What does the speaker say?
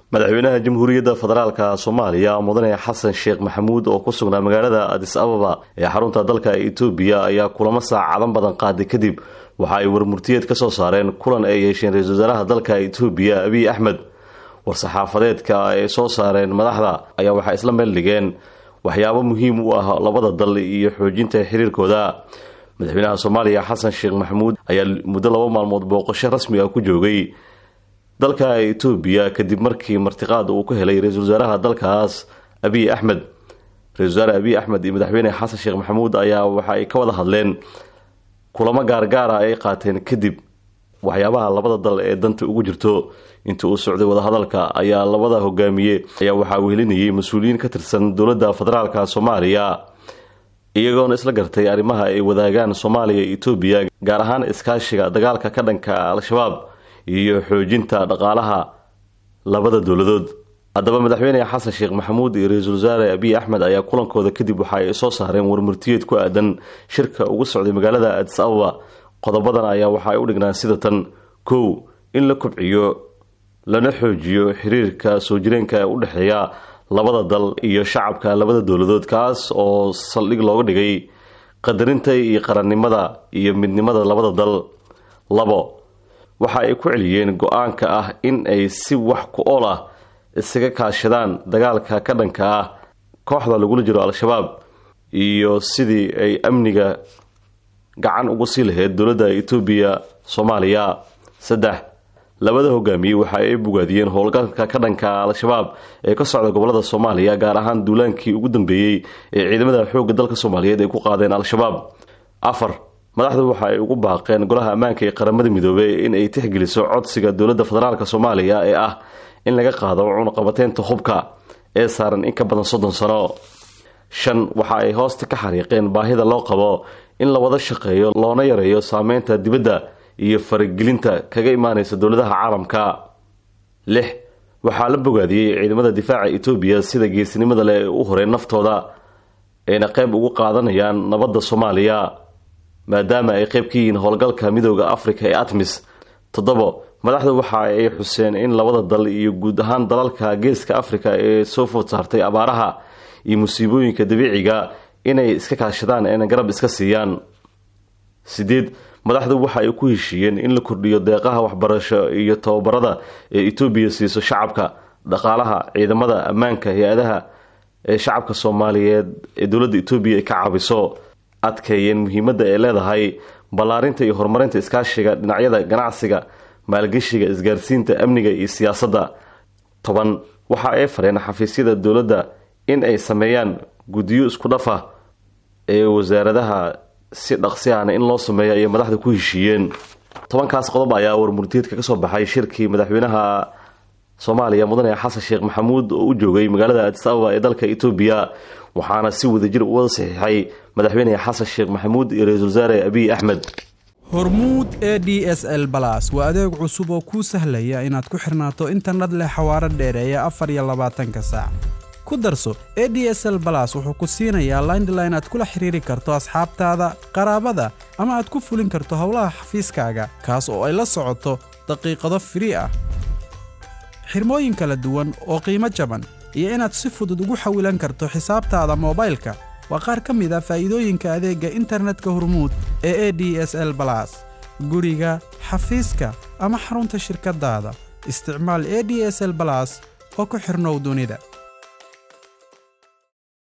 madaxweynaha jamhuuriyadda federaalka soomaaliya mudane xasan sheekh maxamuud oo ku sugnaa magaalada adis ababa ee xarunta dalka etoobiya ayaa kulamo saacadan badan qaaday kadib waxa ay warmurtiyeed ka soo saareen kulan ay yeesheen ra-isul wasaaraha dalka etoobiya abiy axmed war-saxaafadeedka ay soo saareen madaxda ayaa waxay isla meel dhigeen waxyaabo muhiim u ah labada dal iyo xoojinta xiriirkooda madaxweynaha soomaaliya xasan sheekh maxamuud ayaa muddo laba maalmood booqasho rasmi ah ku joogay dalka etoobiya kadib markii martiqaad uu ka helay ra-isul wasaaraha dalkaas abiy axmed ra-isul wasaare abiy axmed iyo madaxweyne xasan sheekh maxamuud ayaa waxa ay ka wada hadleen kulamo gaargaara ay qaateen kadib waxyaabaha labada dal ee danta ugu jirto inta uu socday wadahadalka ayaa labada hogaamiye ayaa waxaa wehelinayay mas-uuliyiin ka tirsan dowladda federaalka soomaaliya iyagoona isla gartay arrimaha ay wadaagaan soomaaliya iyo etoobiya gaar ahaan iskaashiga dagaalka ka dhanka al-shabaab iyo xoojinta dhaqaalaha labada dowladood haddaba madaxweyne xasan sheekh maxamuud iyo ra-iisul wasaare abiy axmed ayaa kulankooda kadib waxa ay soo saareen warmurtiyeed ku aadan shirka ugu socday magaalada adis ababa qodobadan ayaa waxa ay u dhignaan sida tan kow in la kobciyo lana xoojiyo xiriirka soo jireenka ee u dhexeeya labada dal iyo shacabka labada dowladood kaas oo saldhig looga dhigay qadarinta iyo qarannimada iyo midnimada labada dal labo waxa ay ku celiyeen go-aanka ah in ay si wax ku ool ah isaga kaashadaan dagaalka ka dhanka ah kooxda lagula jiro al-shabaab iyo sidii ay amniga gacan ugu sii lahayd dowladda etoobiya soomaaliya saddex labada hogaamiye waxa ay bogaadiyeen howlgalka ka dhanka al-shabaab ee ka socda gobolada soomaaliya gaar ahaan duulaankii ugu dambeeyey ee ciidamada xoogga dalka soomaaliyeed ay ku qaadeen al-shabaab afar madaxdu waxa ay ugu baaqeen golaha ammaanka ee qaramada midoobey in ay tixgeliso codsiga dowladda federaalk soomaaliya ee ah in laga qaado cunaqabateynta hubka ee saaran in ka badan soddon sano shan waxa ay hoosta ka xariiqeen baahida loo qabo in la wada shaqeeyo loona yareeyo saameynta dibadda iyo faragelinta kaga imaanaysa dowladaha caalamka lix waxaa la bogaadiyey ciidamada difaaca etoobiya sida geesinimada leh ee u horeen naftooda ayna qayb ugu qaadanayaan nabadda soomaaliya maadaama ay qayb ka yihiin howlgalka midooda afrika ee atmis toddobo madaxdu waxa ay xuseen in labada dal iyo guud ahaan dalalka geeska afrika ee soo food saartay abaaraha iyo musiibooyinka dabiiciga inay iska kaashadaan ayna garab iska siiyaan sideed madaxdu waxa ay ku heshiiyeen in la kordhiyo deeqaha waxbarasho iyo tababarada ee etoobiya siiso shacabka dhaqaalaha ciidamada ammaanka hay-adaha ee shacabka soomaaliyeed ee dowladda etoobiya ay ka caabiso adkeeyeen muhiimadda ay leedahay ballaarinta iyo horumarinta iskaashiga dhinacyada ganacsiga maalgeshiga isgaarsiinta amniga iyo siyaasadda toban waxa ay fareen xafiisyada dowladda in ay sameeyaan guddiyo isku dhaf ah ee wasaaradaha si dhaqsi ahna in loo sameeyo ayay madaxda ku heshiiyeen tobankaas qodob ayaa warmurtiyeedka ka soo baxay shirkii madaxweynaha soomaaliya mudane xasan sheekh maxamuud oo u joogay magaalada adis ababa ee dalka etoobiya waxaana si wadajir u wada saxiixay madaxweyne xasan sheekh maxamuud iyo ra-iisul wasaare abiy axmed hormuud e d s l balas waa adeeg cusub oo kuu sahlaya inaad ku xirnaato internet leh xawaaro dheereeya afar iyo labaatanka saac ku darso e d s l balas wuxuu ku siinayaa laindline aad kula xiriiri karto asxaabtaada qaraabada ama aad ku fulin karto howlaha xafiiskaaga kaas oo ay la socoto daqiiqado firii ah xirmooyin kala duwan oo qiimo jaban iyo inaad si fudud ugu xawilan karto xisaabtaada moobaylka waa qaar ka mid a faa'iidooyinka adeegga internetka hormuud ee e d s l balas guriga xafiiska ama xarunta shirkaddaada isticmaal e d s l balas oo ku xidhnow dunida